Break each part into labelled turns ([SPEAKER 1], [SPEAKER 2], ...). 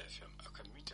[SPEAKER 1] FM akan mita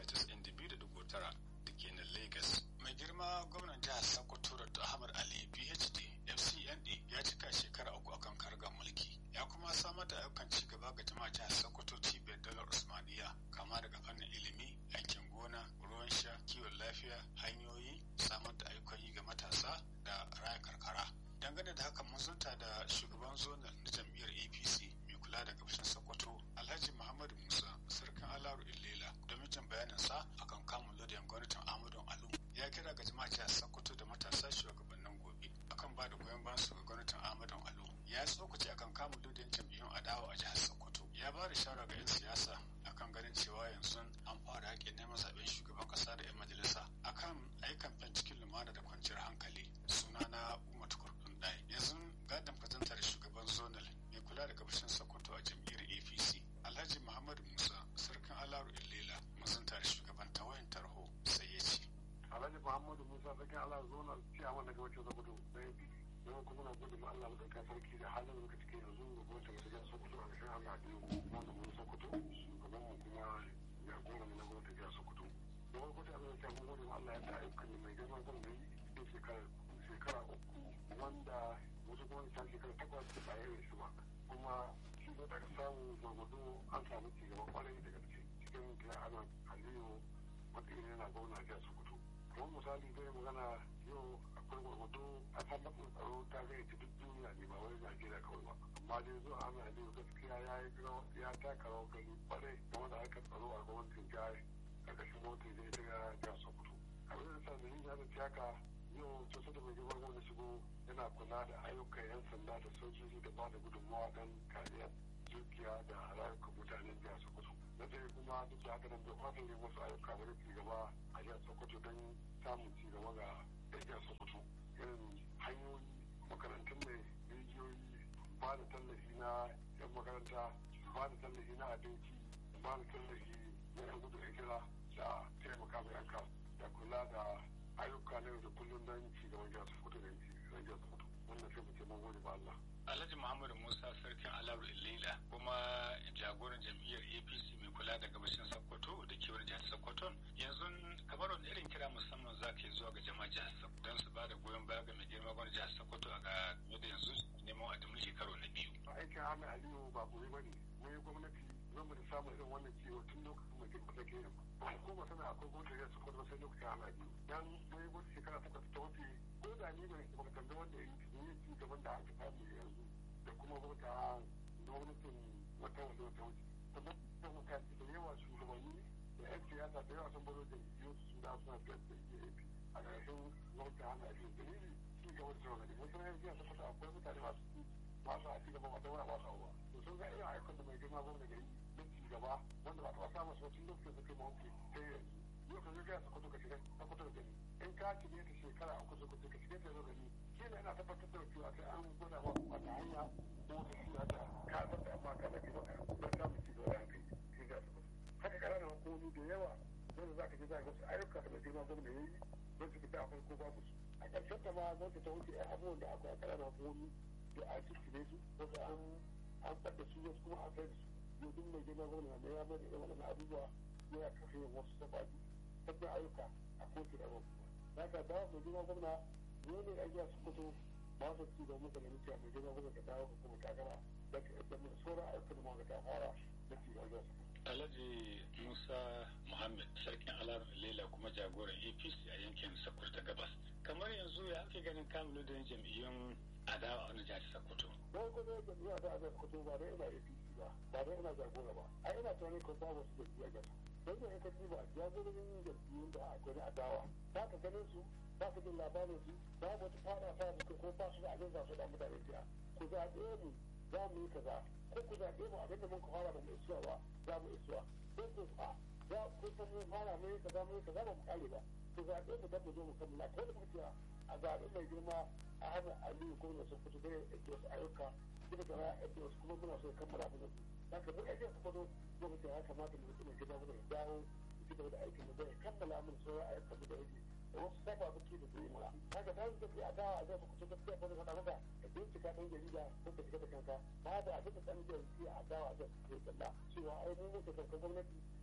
[SPEAKER 1] 92.9 da ke nan Lagos. Mai girma gwamnan jihar Sokoto da Ahmad Ali PhD FCNA ya cika shekara uku akan kargar mulki. Ya kuma samar da ayyukan ci gaba ga jama'a jihar Sokoto cibiyar dalar Usmaniya kama daga fannin ilimi, aikin gona, ruwan sha, kiwon lafiya, hanyoyi, samar da ayyukan yi ga matasa da raya karkara. Dangane da haka mun zanta da shugaban zonal na jam'iyyar APC mai kula da gabashin Sokoto Alhaji Muhammadu Musa sarkin Alaru Ilela domin jin bayanin sa akan kamun lodin gwamnatin Ahmadu Alu ya kira ga jama'a jihar Sokoto da matasa shugabannin gobe akan ba da goyon bayan su ga gwamnatin Ahmadu Alu ya tsokace akan kamun lodin jam'iyyun adawa a jihar Sokoto ya ba da shawara ga 'yan siyasa akan ganin cewa yanzu an fara yakin neman zaben shugaban kasa da 'yan majalisa akan ayyukan cikin lumana da kwanciyar hankali sunana Umar Tukur Dundai yanzu gadon fatantar shugaban zonal mai kula da gabashin Sokoto a jam'iyyar APC Alhaji Muhammadu Musa sarkin Alaru Ilela mazantar shugaban tawayin tarho sai ya ce.
[SPEAKER 2] Alhaji Muhammadu Musa sarkin Alaru zonal ciyaman daga wacce Sokoto da APC don kuma na gode ma Allah da sarki da halin da muka cike yanzu ga gwamnati da Sokoto a ƙarshen Allah biyu wanda mun Sokoto shugaban mu kuma jagoran mu na gwamnati da Sokoto. Da farko da abin da mun gode ma Allah ya ta ayyukan mai girma gwamnati da shekara shekara uku wanda wasu gwamnati ta shekara takwas ba ya yi su ba kuma shi da daga samu gwargwado an samu cigaban kwarai da gaske cikin kira ana aliyu wanda yana gwamna a Sokoto. Kamar misali zai magana yau akwai gwargwado a tabbatar tsaro ta zai ci duk duniya ne ba wai Najeriya kawai ba amma dai zuwa ana aliyu gaskiya ya yi ya taka rawar gani kwarai game da harkar tsaro a gwamnatin jihar karkashin gwamnatin zai ta jihar Sokoto. Abin da sa da yin yadda haka yau sosai da mai girman gwamna shigo yana kula da ayyukan 'yan sanda da sojoji da ba da gudunmawa don kariyar dukiya da rayukan mutanen jihar Sokoto. Na ɗaya kuma duk da haka nan bai kwata ne wasu ayyuka da ci gaba a jihar Sokoto don samun ci gaba ga jihar Sokoto. Irin hanyoyi, makarantun mai rijiyoyi, ba da tallafi na 'yan makaranta, ba da tallafi na abinci, ba da tallafi na 'yan gudun hijira da taimaka ma 'yan da kula da ayyuka na yau da kullum don ci gaban jihar Sokoto da jihar Sokoto. Wannan sai mu ce mun gode ba Allah.
[SPEAKER 1] Alhaji Muhammadu Musa sarkin Alaru Ilela kuma jagoran jam'iyyar APC mai kula da gabashin Sokoto da kewar jihar Sokoto yanzu kamar wani irin kira musamman za ka yi zuwa ga jama'a jihar Sokoto don su ba da goyon baya ga mai girma gwamnati jihar Sokoto a ga da yanzu neman a mulki karo na biyu.
[SPEAKER 2] Aikin Ahmed Aliyu ba gobe ba ne. Mun yi gwamnati zan da samun irin wannan ciwo tun lokacin mai girma da ke yin ba. Ko ba sana akwai gwamnati jihar Sokoto ba sai lokacin Ahmed Aliyu. Dan mun yi gwamnati shekara takwas ta wuce ko da ni ne ba tambayi wanda ya yi ci gaban da aka samu yanzu da kuma gwamnati gwamnatin wata wanda wata wuce sannan da mutane da yawa shugabanni da yan siyasa da yawa sun baro da yiwu su da suna biyar da EAP a ƙarshen gwamnati hana abin dalili ci gaba da shugabanni wasu yan siyasa kusa akwai mutane masu masu a ci gaba wata wani masu abuwa to sun ga irin ayyukan da mai girma gwamnati da yi na ci gaba wanda ba taɓa samun su tun lokacin da kai mawanke sai yanzu yau ka zai su kudu ka shiga ta kudu da gani in ka shige ta shekara uku su kudu ka shige ta zo gani shi ne ina tabbatar da cewa sai an gwada wa wata hanya ko wata shiya da ka tabbata amma ka da gaba don samun ci gaba da hankali shi ga su kudu haka ƙananan hukumomi da yawa wanda za ka ji za ka wasu ayyuka da mai girma gwamna ya yi don su fita a farko babu su a ƙarshen ta ma gwamnati ta wuce ɗan abubuwan da akwai a ƙananan hukumomi da a cikin su wasu an an ɓadda su wasu kuma an sai da su yau duk mai girma gwamna da ya mai da irin waɗannan abubuwa yana kafa yin wasu sababi sabbin ayyuka a kotu da gwamna za ka dawo mai girma gwamna ne ne a jiya su fito ba su ci da mutane mutu a mai girma gwamna ka dawo ka kuma kakara da sauran ayyukan da ta fara da ci gaba su
[SPEAKER 1] Alhaji Musa Muhammad sarkin Alar Lela kuma jagoran APC a yankin Sokoto ta Gabas. Kamar yanzu ya ake ganin kamilu da jam'iyyun adawa a wani jihar Sokoto.
[SPEAKER 2] Don kuma jam'iyyar da adawa Sokoto ba dai ina APC ba, ba dai ina jagora ba. A ina tunanin ko ba wasu jam'iyyar gaba. Don da aka ba jagororin jam'iyyun da akwai na adawa. Ba ka ganin su, ba ka jin labarin su, ba wata fara ta ko ba su da abin za su da mutane biya. Ku zaɓe mu za mu yi kaza ko ku zaɓe mu abin da mun ka fara da mu isuwa ba za mu isuwa ko ku a za ku san mun fara mu yi kaza mu yi kaza ba mu kare ba ku zaɓe mu dan mu zo mu kammala ko da muka cewa a zaɓe mai girma a hana aliyu ko sun fito da wasu ayyuka duka da na yadda wasu kuma muna so ya kammala mu da su haka duk aikin su kwado zo mu ce ya kamata mu mutum gida mu da dawo mu ci gaba da aikin mu zai kammala mu sauran ayyukan mu da rage da wasu saba buki da zai mura haka ta yi tafiya dawa a zai kusa gaskiya ko da faɗa maka da bincika ɗan jarida ko ka shiga da kanka ba da abin da ɗan jarida a dawa a zai kusa kalla cewa ai mun mutu kankan gwamnati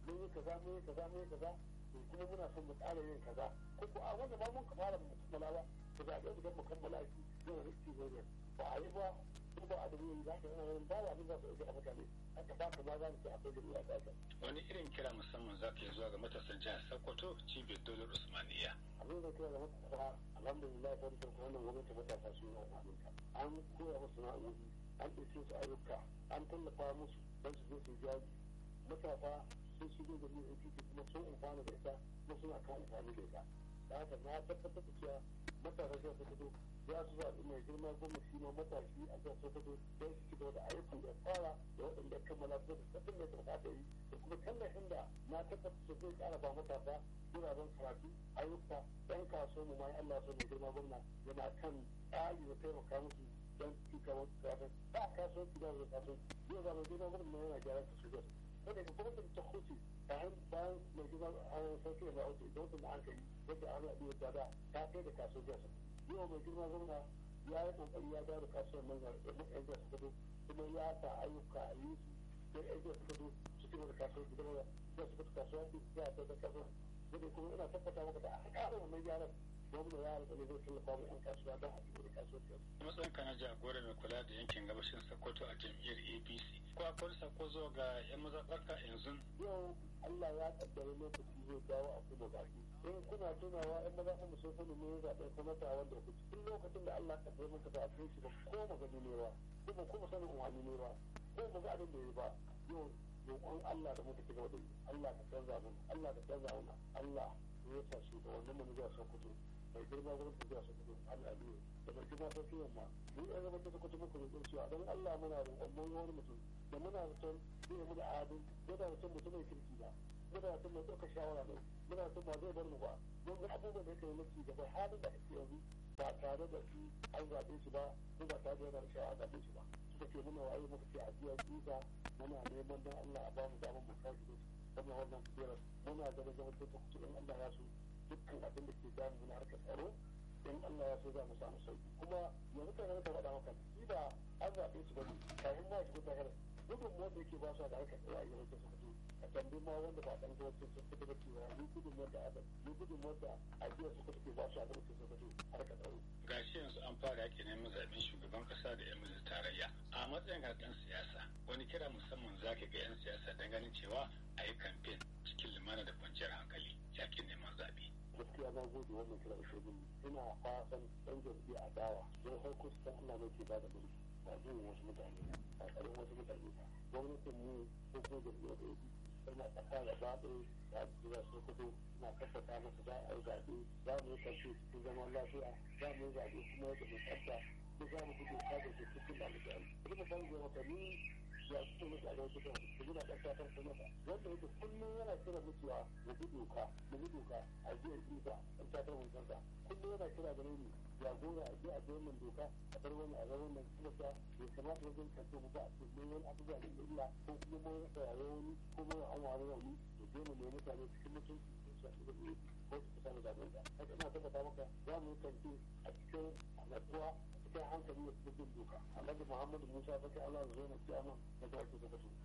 [SPEAKER 2] mun yi kaza mun yi kaza mun yi kaza kuma muna son mu ƙara yin kaza ko ko a wanda ba mun ka fara mu kammala ba ku zaɓe mu don mu kammala shi zai riski ne ba a yi ba ko ba a da yi za ka yi ba wa abin za su ɗauki a mutane haka ba ka ma za mu ce akwai gari a ƙasa.
[SPEAKER 1] wani irin kira musamman za ka yi zuwa ga matasan jihar sokoto cibiyar dolar usmaniya.
[SPEAKER 2] abin da kira da matasa alhamdulillah ta rikon wannan gwamnati matasa su yi amfani an koya musu na'urori an ɗauke su ayyuka an tallafa musu don su je su jaji matasa sun shigo da yin APC kuma sun amfana da ita kuma suna kan amfani da ita da haka na tabbatar da cewa matasa zai su fito za su zaɓi mai girma gwamnati ma matashi a zai su fito don su ci gaba da ayyukan da fara da waɗanda ya kammala su da sabbin da ya kamata yi da kuma tallafin da na tabbatar da zai ƙara ba matasa wuraren karatu ayyuka ɗan kasuwa mu ma Allah so mai girma gwamna yana kan tsari da taimaka musu don ci gaban kasuwa ba kasuwanci ba da kasuwanci zai zama girma gwamna yana gyaran kasuwa wanda ka kuma ta huce bayan bayan mai gina an sauke da auto don su an kai yadda an rabu da da ta kai da kasuwar yau mai girma gwamna ya yi kokari ya dawo da kasuwar nan da yan jasa kudu kuma ya sa ayyuka a yi su don yan jasa kudu su ci da kasuwar gidan da ya su kudu kasuwar ya ta da kasuwar wanda kuma ina tabbata maka da aka ƙara wannan gyaran gwamna ya alƙali zai tallafa mu yan kasuwa don a cikin da kasuwar
[SPEAKER 1] matsayin ka na jagora mai kula da yankin gabashin sokoto a jam'iyyar apc ko akwai sako zuwa ga yan mazaɓarka yanzu
[SPEAKER 2] yau allah ya kaddara lokaci zai dawo a kuma baki in kuna tunawa yan mazaɓar mu sun sani ne zaɓen sanata wanda ku cikin lokacin da allah kaddara maka da kai shi ba ko magani ne ba kuma kuma sanin umarni ne ba ko ba ga abin da ya ba yau roƙon allah da muka ci gaba da yi allah ka canza mun allah ka canza mun allah ya sa shi da wannan mu zuwa sokoto mai girma gurin tafiya su kudu al'adu da mai girma ta fiye ma mu yan zama ta kudu muku roƙon cewa don Allah muna roƙon mun wani mutum da muna zaton zai mu da adu ko da mutum mutum mai kirki ba muna zaton mai ɗaukar shawara ne muna zaton ba zai bar mu ba don ga abubuwan da yake yi mulki gaba halin da ake yanzu ba tare da shi an zaɓe shi ba ko ba tare da yana da shawara zaɓe shi ba suka ce muna waye muka ce a jiya tuta muna neman don Allah a ba mu damar mu kawo shi wannan wannan kujerar muna ganin zaman ta kuce in Allah ya so dukkan abin da ke damu na harkar tsaro in Allah ya so za mu samu sauki kuma yanzu kan ka faɗa maka shi ba an zaɓe su ba kafin ma shi ta gara gudun wanda yake ba su da harkar tsaro a yankin su fito a tambi ma wanda ba ɗan gwamnati sun fito da cewa ni gudun wanda a ni gudun wanda a jiya su kuka ke ba su a gwamnati sun fito harkar tsaro.
[SPEAKER 1] gashi yanzu an fara yake neman zaɓen shugaban ƙasa da 'yan majalisar tarayya a matsayin ɗan siyasa wani kira musamman za ka ga 'yan siyasa don ganin cewa a yi kamfen cikin lumana da kwanciyar hankali yakin neman zaɓe.
[SPEAKER 2] gaskiya na gode wannan kira da shirgin ina fatan ɗan jam'iyya a dawa don farko su san Allah ne ke ba da mulki ba jin wasu mutane ba tsarin wasu mutane ba gwamnatin mu ko ko jam'iyyar da yake tana ƙasa da baɗo da jira su kudu na tabbata masa za a yi zaɓe za mu yi kashe cikin zaman lafiya za mu yi zaɓe kuma yadda mai tsafta ko za mu gudu ta da ke cikin da alƙali. Kuma san ga wata ni ya fito musu a wasu kan su gina ɗan ƙasar su mata wanda yake kullum yana kira mutuwa mu bi doka mu bi doka a jiya isa ɗan ƙasar mun kansa kullum yana kira da ni jagora a jiya a jiya mun doka a bar wani a rawar nan kuma ta bai kamata wajen kanto mu ba a cikin wani abubuwa da illa ko kuma mun rasa yayo wani ko mun an wani rauni da je mu nemi mutane cikin mutunci sun sa su da ko su kusa da zaɓen da haka ina tabbata maka za mu yi kanti a cikin natsuwa cikin hankali da cikin doka alhaji muhammadu musa baka allah zo na ciyama da ta ake